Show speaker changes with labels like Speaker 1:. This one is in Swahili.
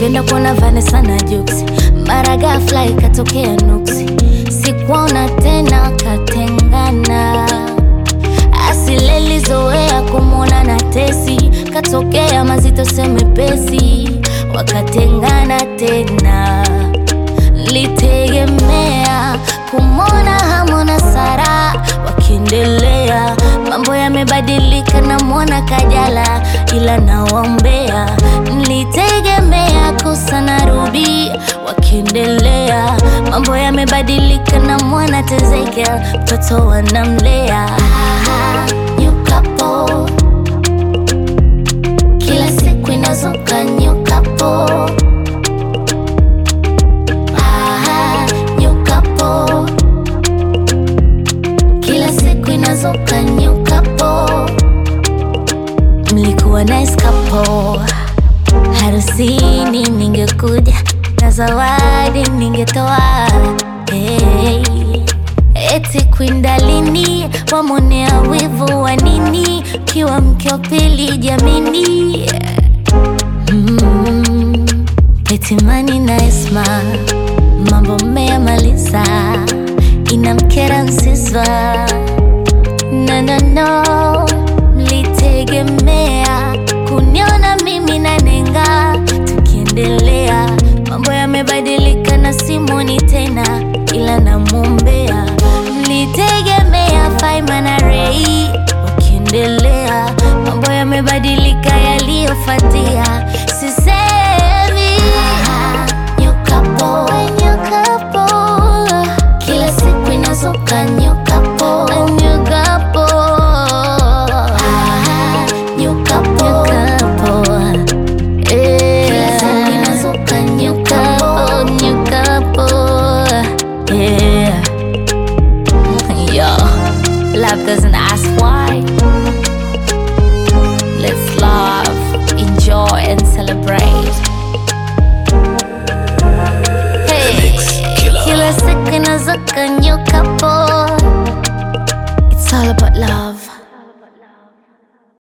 Speaker 1: nilipenda kuona Vanessa na Jux, mara ghafla ikatokea nuksi, sikuona tena, katengana. Asilelizoea kumwona na Tesi, katokea mazito semepesi, wakatengana tena. Litegemea kumwona Hamona Sara wakiendelea, mambo yamebadilika, namwona Kajala ila nawaombea. Nilitegemea Kosa na Ruby wakiendelea, mambo yamebadilika, namwona Tezekia mtoto wanamlea. Ah, new couple. Kila siku inazuka new couple. Ah, new couple. Kila siku inazuka new couple. Mlikuwa nice couple. Harusini ningekuja na zawadi ningetoa. Hey. Eti kwindalini wamonea wivu wa nini? Kiwa mke wa pili jamini. Mm. Eti Mani na Esma mambo mmeyamaliza, inamkera Nsiswa no, no, no. Mlitegemea kuniona mimi na Nenga tukiendelea, mambo yamebadilika na simoni tena, ila namwombea. Mlitegemea Faima na Rei wakiendelea, mambo yamebadilika, yaliyofuatia